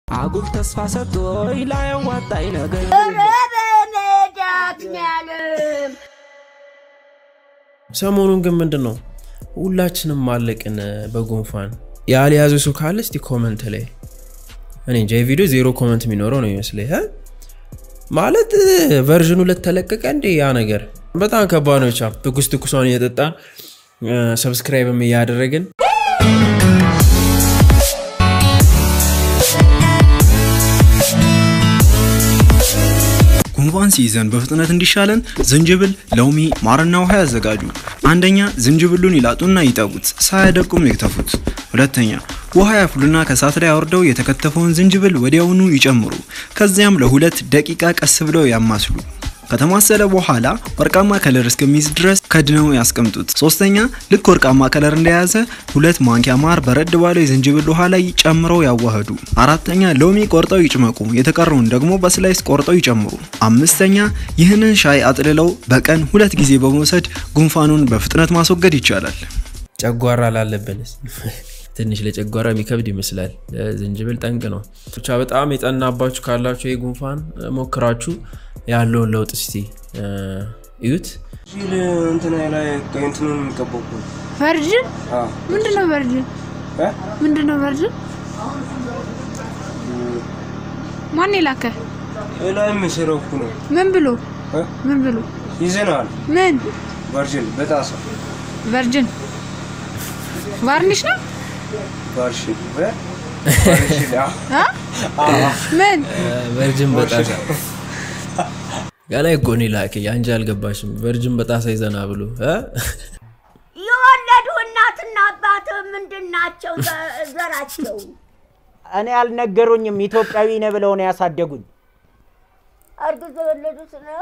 አጉል ተስፋ ሰጥቶኝ ላያዋጣኝ ነገር ሰሞኑን ግን ምንድን ነው ሁላችንም ማለቅን በጉንፋን ያልያዘ ሰው ካለ እስቲ ኮመንት ላይ እኔ እንጃ የቪዲዮ ዜሮ ኮመንት የሚኖረው ነው ይመስለኝ እ? ማለት ቨርዥኑ ለተለቀቀ እንዴ ያ ነገር በጣም ከባድ ነው። ብቻ ትኩስ ትኩሷን እየጠጣን ሰብስክራይብም እያደረግን ጉንፋን ሲይዘን በፍጥነት እንዲሻለን ዝንጅብል፣ ሎሚ፣ ማርና ውሃ ያዘጋጁ። አንደኛ ዝንጅብሉን ይላጡና ይጠቡት፣ ሳያደቁም ይክተፉት። ሁለተኛ ውሃ ያፍሉና ከእሳት ላይ አውርደው የተከተፈውን ዝንጅብል ወዲያውኑ ይጨምሩ። ከዚያም ለሁለት ደቂቃ ቀስ ብለው ያማስሉ። ከተማሰለ በኋላ ወርቃማ ከለር እስከሚይዝ ድረስ ከድነው ያስቀምጡት። ሶስተኛ ልክ ወርቃማ ከለር እንደያዘ ሁለት ማንኪያ ማር በረድ ባለው የዝንጅብል ውሃ ላይ ጨምረው ያዋህዱ። አራተኛ ሎሚ ቆርጠው ይጭመቁ። የተቀረውን ደግሞ በስላይስ ቆርጠው ይጨምሩ። አምስተኛ ይህንን ሻይ አጥልለው በቀን ሁለት ጊዜ በመውሰድ ጉንፋኑን በፍጥነት ማስወገድ ይቻላል። ጨጓራ ላለብንስ ትንሽ ለጨጓራ የሚከብድ ይመስላል። ዝንጅብል ጠንቅ ነው። ብቻ በጣም የጠናባችሁ ካላችሁ ይህ ጉንፋን ሞክራችሁ ያለውን ለውጥ እስቲ እዩት። ሲል እንትና ላይ እንትኑን የሚቀባው እኮ ነው። ቨርጅን አዎ። ምንድን ነው ቨርጅን? እ? ምንድን ነው ቨርጅን? ማን የላከ? ላይ የሚሰራው እኮ ነው። ምን ብሎ እ? ምን ብሎ ይዘነዋል። ምን ቨርጅን በጣሳ ቨርጅን ቫርኒሽ ነው ቫርሽን እ? ቫርሽን አዎ። አ? ምን ቨርጅን በጣሳ ገላይ እኮ ነው ላከኝ። አንቺ አልገባሽም። ቨርጅን በጣሳ ይዘና ብሎ እ? የወለዱ እናትና አባት ምንድን ናቸው ዘ- ዘራቸው? እኔ አልነገሩኝም። ኢትዮጵያዊ ነህ ብለው ነው ያሳደጉኝ። አርግዘው የወለዱት ነው።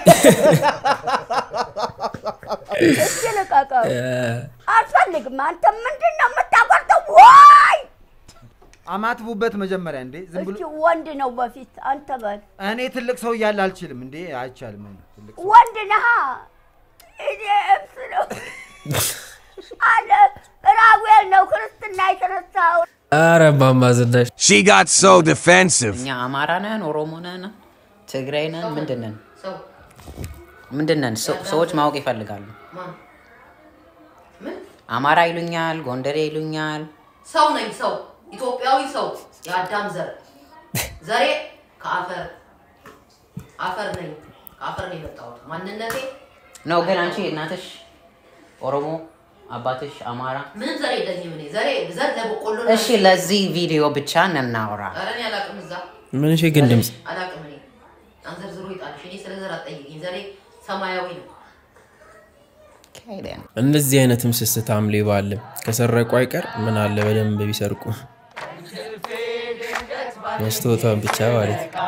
እስኪ ልቀቀው። አልፈልግም። አንተ ምንድን ነው የምታቆርጠው? ወይ አማትቡበት መጀመሪያ እንዴ ዝም ብሎ እስኪ ወንድ ነው በፊት አንተ በል እኔ ትልቅ ሰው እያለ አልችልም እንዴ አይቻልም። እኔ ትልቅ ሰው ወንድ ነሃ። እኔ እብስ ነው አለ ራጉኤል ነው ክርስትና የተነሳው። ኧረ እማማ ዝናሽ She got so defensive. እኛ አማራ ነን፣ ኦሮሞ ነን፣ ትግራይ ነን፣ ምንድን ነን? ምንድን ነን? ሰው- ሰዎች ማወቅ ይፈልጋሉ። አማራ ይሉኛል፣ ጎንደሬ ይሉኛል። ሰው ነኝ ሰው ኢትዮጵያዊ ሰው የአዳም ዘር ዘሬ ከአፈር አፈር ነኝ ከአፈር ነው የመጣሁት ማንነቴ ነው ግን አንቺ እናትሽ ኦሮሞ አባትሽ አማራ። ምንም ዘር የለኝም እኔ ዘሬ ዘር ለበቆሎ ነው። እሺ ለዚህ ቪዲዮ ብቻ እናውራ። ኧረ እኔ አላቅም እዛ ምን እሺ ግን ድምፅ አላቅም እኔ አንዘርዝሮ ይጣልሽ እኔ ስለ ዘር አትጠይቂኝ ዘሬ ሰማያዊ ነው እንደዚህ አይነትም ስስታም ሌባ አለ። ከሰረቁ አይቀር ምን አለ በደንብ ቢሰርቁ። መስታወቷን ብቻ ማለት ነው።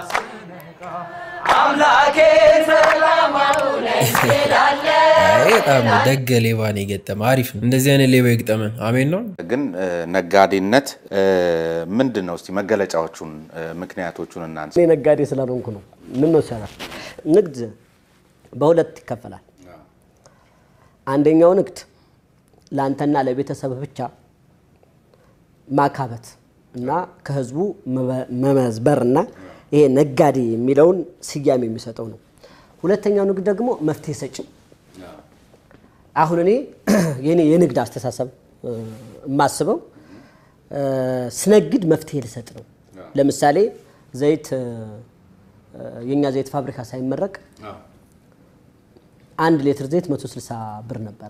አይ በጣም ደገ ሌባ ነው የገጠመ። አሪፍ ነው። እንደዚህ አይነት ሌባ ይግጠመን። አሜን ነው። ግን እ፣ ነጋዴነት እ፣ ምንድን ነው? እስቲ መገለጫዎቹን እ፣ ምክንያቶቹን እናንሳ። እኔ ነጋዴ ስላልሆንኩ ነው። ምን ነው ይቻላል? ንግድ በሁለት ይከፈላል። አንደኛው ንግድ ለአንተና ለቤተሰብ ብቻ ማካበት እና ከህዝቡ መበ- መመዝበር እና ይሄ ነጋዴ የሚለውን ስያሜ የሚሰጠው ነው። ሁለተኛው ንግድ ደግሞ መፍትሄ ሰጪ። አሁን እኔ የኔ የንግድ አስተሳሰብ እ፣ የማስበው እ፣ ስነግድ መፍትሄ ልሰጥ ነው። ለምሳሌ ዘይት እ፣ የእኛ ዘይት ፋብሪካ ሳይመረቅ አንድ ሌትር ዘይት 160 ብር ነበረ።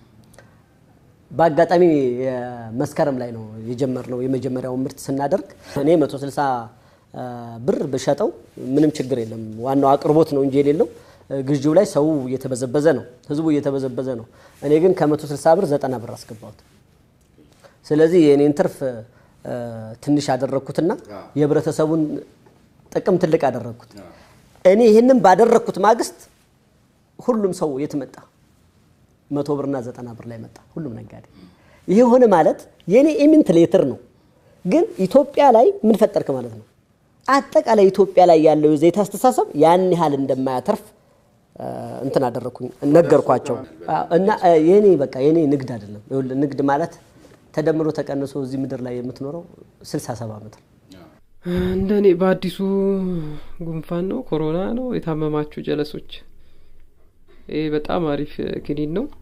በአጋጣሚ መስከረም ላይ ነው የጀመርነው የመጀመሪያውን ምርት ስናደርግ እኔ 160 አ፣ ብር ብሸጠው ምንም ችግር የለም። ዋናው አቅርቦት ነው እንጂ የሌለው ግዢው ላይ ሰው እየተበዘበዘ ነው፣ ህዝቡ እየተበዘበዘ ነው። እኔ ግን ከ160 ብር 90 ብር አስገባሁት። ስለዚህ የእኔን ትርፍ አ፣ ትንሽ አደረግኩትና የህብረተሰቡን ጥቅም ትልቅ አደረግኩት። እኔ ይህንን ባደረግኩት ማግስት ሁሉም ሰው የት መጣ? መቶ ብርና ዘጠና ብር ላይ መጣ ሁሉም ነጋዴ። ይሄ ሆነ ማለት የኔ ኢሚንት ሌትር ነው፣ ግን ኢትዮጵያ ላይ ምን ፈጠርክ ማለት ነው። አጠቃላይ ኢትዮጵያ ላይ ያለው የዘይት አስተሳሰብ ያን ያህል እንደማያተርፍ አ፣ እንትን አደረግኩኝ ነገርኳቸው። አ፣ እና አ፣ የኔ በቃ የኔ ንግድ አይደለም። ይኸውልህ ንግድ ማለት ተደምሮ ተቀንሶ እዚህ ምድር ላይ የምትኖረው 67 ዓመት ነው። እንደኔ በአዲሱ ጉንፋን ነው ኮሮና ነው የታመማችሁ ጀለሶች ይህ በጣም አሪፍ ክኒን ነው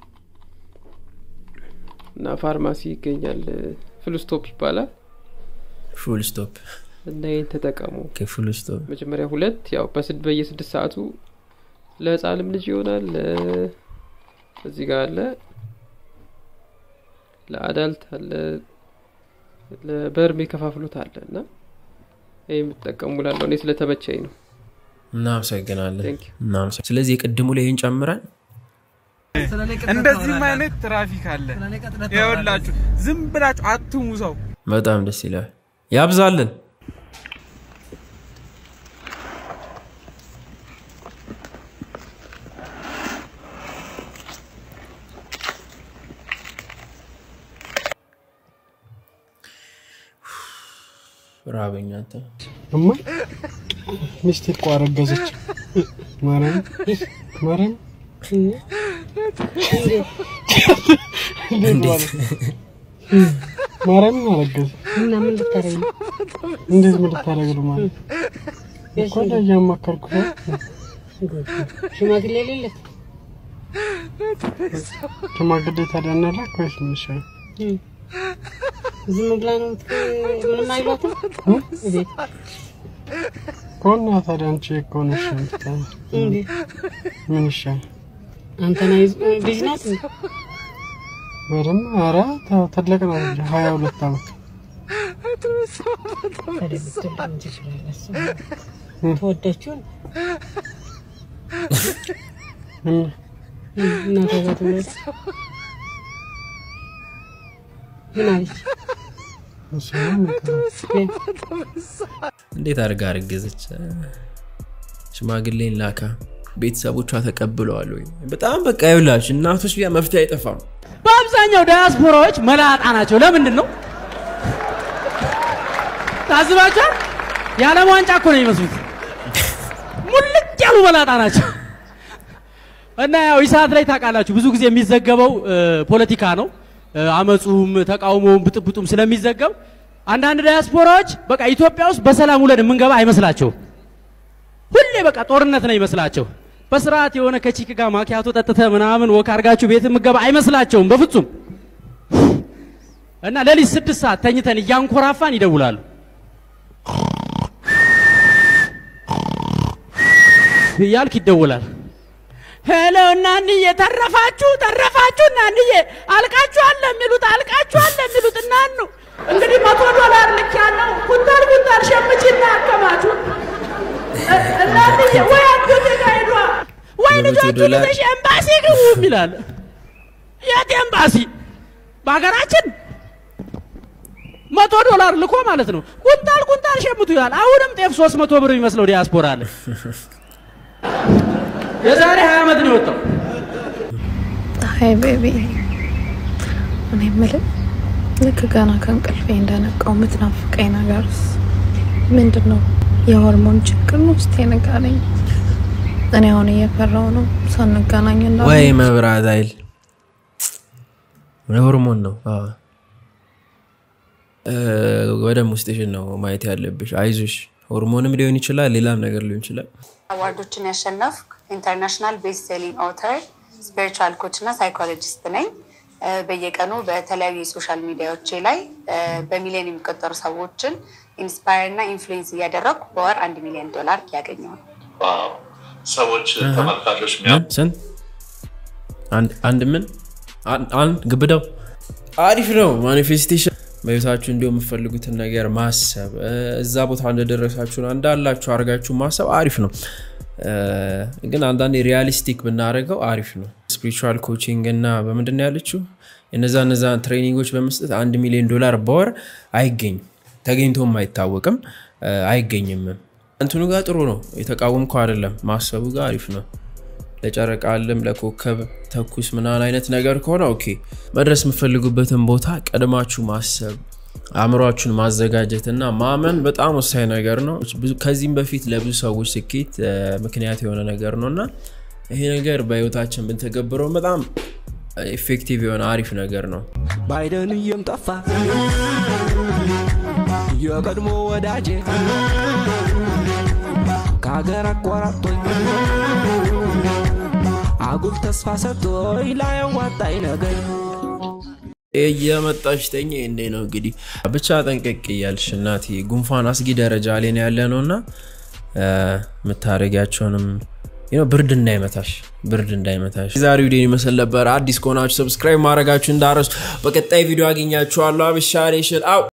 እና ፋርማሲ ይገኛል ፍል ስቶፕ ይባላል ፉል ስቶፕ እና ይህን ተጠቀሙ ፉል ስቶፕ መጀመሪያ ሁለት ያው በስድ በየስድስት ሰዓቱ ለህፃንም ልጅ ይሆናል ለ- እዚህ ጋር አለ ለአዳልት አለ ለበርሜ ከፋፍሎት አለ እና ይህ የምትጠቀሙ ላለው እኔ ስለተመቸኝ ነው እናመሰግናለን Thank you. እናመሰግ- ስለዚህ የቅድሙ ላይ ይህን ጨምረን እንደዚህም አይነት ትራፊክ አለ ይኸውላችሁ ዝም ብላችሁ አትሙ ሰው በጣም ደስ ይላል ያብዛልን ራበኝ አንተ እማ ሚስቴ እኮ አረገዘች። ማርያም ማርያም እንዴት ማለት ማርያም አረገዘ እና ምን ልታረግ ነው? እንዴት ምን ልታደርግ ነው ማለት እኮ እንደ እያማከርኩ ነው። ሽማግሌ የሌለ ሽማግሌ ታዲያ እናላክ ወይስ ምን ይሻላል? ዝም ብላ ነው የምት- ምንም አይሏትም ቤት ከሆነ ታዲያ አንቺ ከሆነ እሺ የምትታ- እንዴት ምን ይሻላል? አንተና ልጅ ናት እንዴ? በደምብ ኧረ ተ- ትልቅ ነው እንጂ ሀያ ሁለት ዓመት ታዲያ ብትወልድ ምን ችግር አለ? እሱ ተወዳችሁን እና እናቷ ጋር ትውለድ ምን አለች? እሱማ ምን ትላለች? እንዴት አድርጋ አረገዘች ሽማግሌን ላካ ቤተሰቦቿ ተቀብለዋል ወይ በጣም በቃ ይውላችሁ እናቶች ቢያ መፍትሄ አይጠፋም በአብዛኛው ዳያስፖራዎች መላጣ ናቸው። ለምንድን ነው ታዝባችኋል? የዓለም ዋንጫ እኮ ነው የሚመስሉት። ሙልጭ ያሉ መላጣ ናቸው። እና ያው ኢሳት ላይ ታውቃላችሁ ብዙ ጊዜ የሚዘገበው እ፣ ፖለቲካ ነው። እ፣ አመፁም ተቃውሞውም ብጥብጡም ስለሚዘገብ አንዳንድ ዳያስፖራዎች በቃ ኢትዮጵያ ውስጥ በሰላም ውለን የምንገባ አይመስላቸውም። ሁሌ በቃ ጦርነት ነው ይመስላቸው። በስርዓት የሆነ ከቺክ ጋር ማኪያቶ ጠጥተ ምናምን ወክ አድርጋችሁ ቤት የምገባ አይመስላቸውም በፍጹም። እና ሌሊት ስድስት ሰዓት ተኝተን እያንኮራፋን ይደውላሉ። እያልክ ይደውላል። ሄሎ እናንዬ ተረፋችሁ ተረፋችሁ እናንዬ አልቃችኋል የሚሉት አልቃችኋል የሚሉት እናኑ እንግዲህ መቶ ዶላር ልክ ያለው ኩንታል ኩንታል ሸምችና አከማችሁ እናንዬ ወይ አንዱት ጋ ሄዷ ወይ በመቶ ልጆቹ ዶላር ልተሽ ኤምባሲ ግቡ ይላል። የት ኤምባሲ? በሀገራችን መቶ ዶላር ልኮ ማለት ነው። ኩንታል ኩንታል ሸምቱ ይላል። አሁንም ጤፍ ሶስት መቶ ብር የሚመስለው ዲያስፖራ አለ። የዛሬ ሀያ ዓመት ነው የወጣው። ሀይ ቤቢ እኔ የምልህ ልክ ገና ከእንቅልፌ እንደነቃው የምትናፍቀኝ ነገርስ ምንድን ነው? የሆርሞን ችግር ነው? እስኪ ንገረኝ። እኔ አሁን እየፈራው ነው ሳንገናኝ እንዳ ወይ መብራት ኃይል ሆርሞን ነው አዎ። እ፣ ወደ ውስጥሽን ነው ማየት ያለብሽ አይዞሽ ሆርሞንም ሊሆን ይችላል ሌላም ነገር ሊሆን ይችላል አዋርዶችን ያሸነፍኩ ኢንተርናሽናል ቤስት ሴሊንግ ኦተር ስፒሪቹዋል ኮች እና ሳይኮሎጂስት ነኝ። እ፣ በየቀኑ በተለያዩ የሶሻል ሚዲያዎቼ ላይ እ፣ በሚሊዮን የሚቆጠሩ ሰዎችን ኢንስፓየር እና ኢንፍሉዌንስ እያደረግኩ በወር አንድ ሚሊዮን ዶላር እያገኘሁ ነው። ሰዎች አሃ። ተመልካቾች ምን? ስንት አንድ አንድ ምን አን- አንድ ግብዳው አሪፍ ነው ማኒፌስቴሽን በቤታችሁ እንዲሁ የምፈልጉትን ነገር ማሰብ እ፣ እዛ ቦታ እንደደረሳችሁ እንዳላችሁ አድርጋችሁ ማሰብ አሪፍ ነው እ፣ ግን አንዳንዴ ሪያሊስቲክ ብናደርገው አሪፍ ነው ስፒሪቹዋል ኮቺንግ እና በምንድን ነው ያለችው እነዛ እነዛ ትሬኒንጎች በመስጠት አንድ ሚሊዮን ዶላር በወር አይገኝም ተገኝቶም አይታወቅም እ፣ አይገኝምም እንትኑ ጋር ጥሩ ነው የተቃወምኩ አይደለም ማሰቡ ጋር አሪፍ ነው ለጨረቃ አለም ለኮከብ ተኩስ ምናምን አይነት ነገር ከሆነ ኦኬ መድረስ የምፈልጉበትን ቦታ ቀድማችሁ ማሰብ አእምሯችሁን ማዘጋጀት እና ማመን በጣም ወሳኝ ነገር ነው ብዙ- ከዚህም በፊት ለብዙ ሰዎች ስኬት እ፣ ምክንያት የሆነ ነገር ነው እና ይሄ ነገር በህይወታችን ብንተገብረው በጣም ኢፌክቲቭ የሆነ አሪፍ ነገር ነው ባይደን እየም ጠፋ የቀድሞ ወዳጄ ከሀገር አቋራጦኝ አጉል ተስፋ ሰጥቶኝ ላያዋጣኝ ነገር እየመጣች ተኛ እንዴ ነው እንግዲህ ብቻ ጠንቀቅ እያልሽ እናቴ ጉንፋን አስጊ ደረጃ ላይ ነው ያለ ነው እና የምታደረጊያቸውንም ብርድ እንዳይመታሽ ብርድ እንዳይመታሽ ዛሬ ቪዲዮ ይመስል ነበር አዲስ ከሆናችሁ ሰብስክራይብ ማድረጋችሁ እንዳረሱ በቀጣይ ቪዲዮ አገኛችኋለሁ አብሻ ኔሽን አው